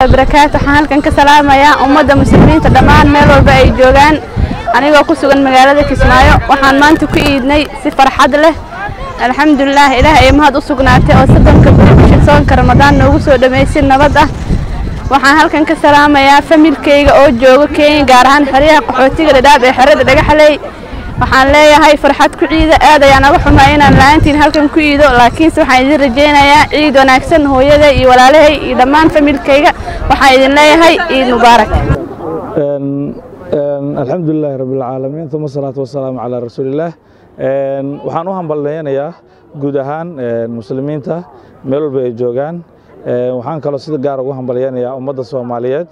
barakaatu waxaan halkan ka salaamayaa ummadda muslimiinta dhammaan meel walba ay joogaan anigoo ku sugan magaalada kismaayo waxaan maanta ku iidnay si farxad leh alxamdulilaah ilaah ay mahad u sugnaatay oo soddonka beri bisha soonka ramadaan noogu soo dhammaysay nabad ah waxaan halkan ka salaamayaa familkayga oo jooga kenya gaar ahaan xeryaha qaxootiga dhadhaab ee xerada dhagaxley waxaan leeyahay farxad ku ciida aad ayaan uga xumaa inaan la-aantiin halkan ku iido laakiinse waxaan idin rajaynayaa ciid wanaagsan hooyaday iyo walaalahay iyo dhammaan familkayga waxaan idin leeyahay ciid mubaarak alxamdulilaahi rabbilcaalamiin uma asalaatu wasalaamu calaa rasuulillaah waxaan u hambalnaynayaa guud ahaan muslimiinta meel walba ay joogaan waxaan kaloo sida gaar ugu hambalyaynayaa ummadda soomaaliyeed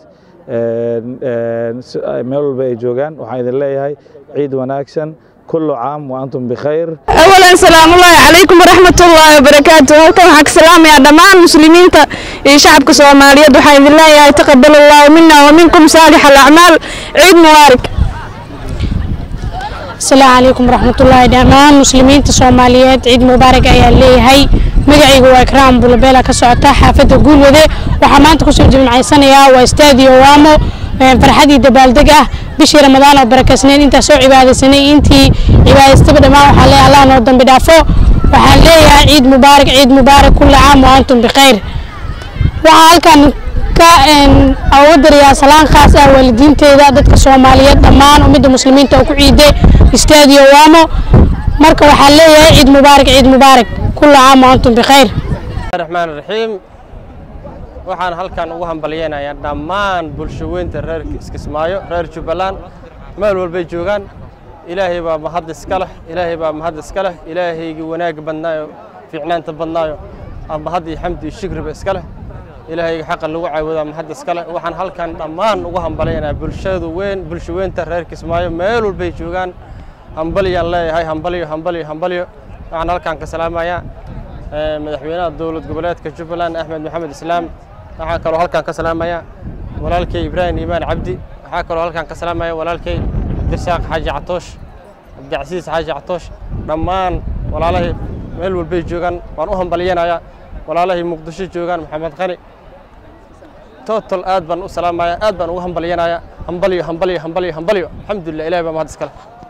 meel walba ay joogaan waxaan idin leeyahay ciid wanaagsan kullu caam wa antum bikhayr awalan salaamullaahi calaykum waraxmatullaahi wabarakaatu halkan waxaan ka salaamayaa dhammaan muslimiinta iyo shacabka soomaaliyeed waxaan idin leeyahay taqabal allahu mina wa minkum saalix alacmaal ciid mubaarak asalaamu calaykum waraxmatullaahi dhammaan muslimiinta soomaaliyeed ciid mubaarak ayaa leeyahay magacaygu waa ikraam bulabeela ka socota xaafadda guulwade waxaa maanta kusoo jimcaysanayaa waa stadio waamo farxadii dabaaldeg ah bishii ramadaan oo barakaysnayn intaa soo cibaadaysanay intii cibaadaystaba dhammaan waxaa leeyahay allah noo dambi dhaafo waxaan leeyahay ciid mubaarak ciid mubaarak kulli caam wa antum bikhayr waxaa halkan ka uga darayaa salaan khaas ah waalidiinteeda dadka soomaaliyeed dhammaan ummadda muslimiinta oo ku ciiday stadio waamo marka waxaan leeyahay ciid mubaarak ciid mubaarak kulli caam wa antum bikhayr raxmaan raxiim waxaan halkan ugu hambalyaynayaa dhammaan bulshaweynta reer iskismaayo reer jubbaland meel walbay joogaan ilaahay baa mahad iska leh ilaahay baa mahad iska leh ilaahaygii wanaagga badnaayo fiicnaanta badnaayo mahad iyo xamdi iyo shukriba iska leh ilaahayga xaqa lagu caawadaa mahad iska leh waxaan halkan dhammaan ugu hambalyaynayaa bulshadu weyn bulshaweynta reer kismaayo meel walbay joogaan hambalyaan leeyahay hambalyo hambalyo hambalyo waxaan halkan ka salaamayaa madaxweynaha dowlad goboleedka jubbaland axmed maxamed islaam waxaa kaloo halkan ka salaamaya walaalkay ibraahim iimaan cabdi waxaa kaloo halkan ka salaamaya walaalkay cabdirasaaq xaaji catoosh cabdicasiis xaaji catoosh dhammaan walaalahay meel walbay joogaan waan u hambalyanayaa walaalahay muqdisho joogaan maxamed qani total aad baan u salaamaya aad baan ugu hambalyanayaa hambalyo hambalyo hambalyo hambalyo alxamdulilah ilahi baa mahad iskale